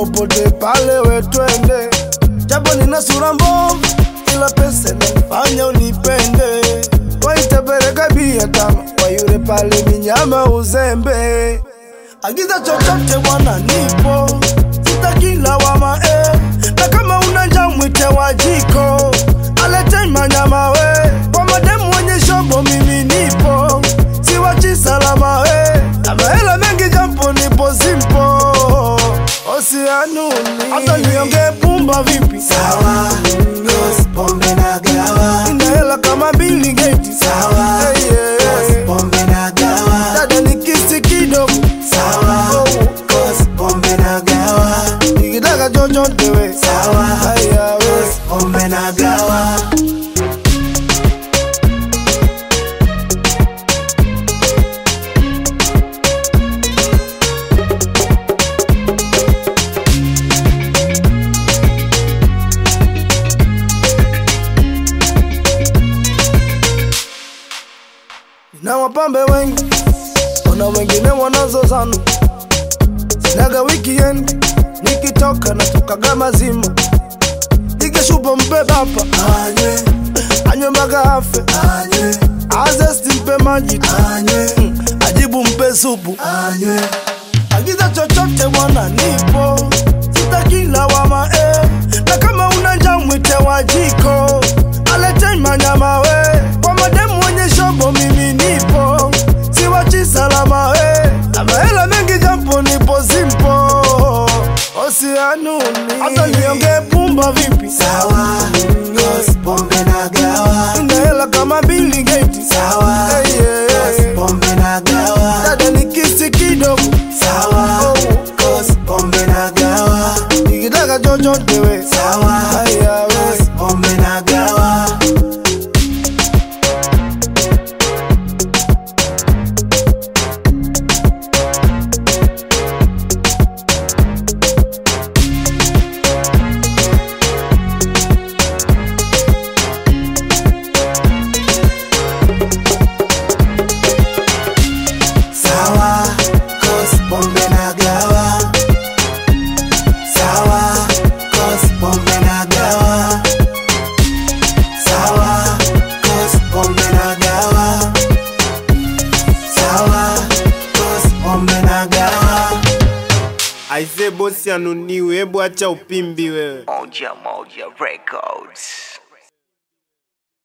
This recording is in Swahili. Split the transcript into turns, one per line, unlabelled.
popote pale we twende, japo nina sura mbovu, ila pesa inanifanya unipende. Waitapeleka bia tano kwa yule pale minyama uzembe, agiza chochote bwana, nipo sitaki lawama eh. na kama una njaa mwite wa jiko alete manyama we kwa mademu wenye shobo, mimi nipo siwachi salama we na mahela mengi jampo nipo simpo osianuni hata niongee pumba vipi
Sawa, cause pombe na gawa.
ina hela kama Bill Gates
Sawa,
Hey, yeah.
cause pombe na gawa.
dada ni kisi kidogo
Sawa, cause pombe na gawa.
nikitaka chochote we
Sawa,
haya we
cause pombe na gawa.
na wapambe wengi, kuna wengine wanazozana. Sinaga weekend, nikitoka natokaga mazima, ikishupa mpe bapa
Anywe,
anywe mpaka afe,
anywe,
azesti mpe maji tu,
anywe,
Mm, ajibu mpe supu,
anywe.
agiza chochote bwana, nipo sitaki lawama eh. na kama una njaa mwite wa jiko alete manyama we kwa mademu wenye shobo, mimi nipo siwachi salama we na mahela mengi jampo nipo simpo osianuni hata niongee pumba vipi
Sawa, cause pombe na gawa.
ina hela kama Bill Gates
Sawa,
Hey, yeah.
cause pombe na gawa.
dada ni kisi kidogo
Sawa, cause pombe na gawa.
nikitaka chochote we
Sawa,
haya we
cause pombe na gawa. Sawa, cause pombe na gawa. Sawa, cause pombe na gawa. Sawa, cause pombe na gawa. Sawa, cause pombe na gawa.
Aise bosi anuniwe, hebu acha upimbi wewe.
Moja Moja Records.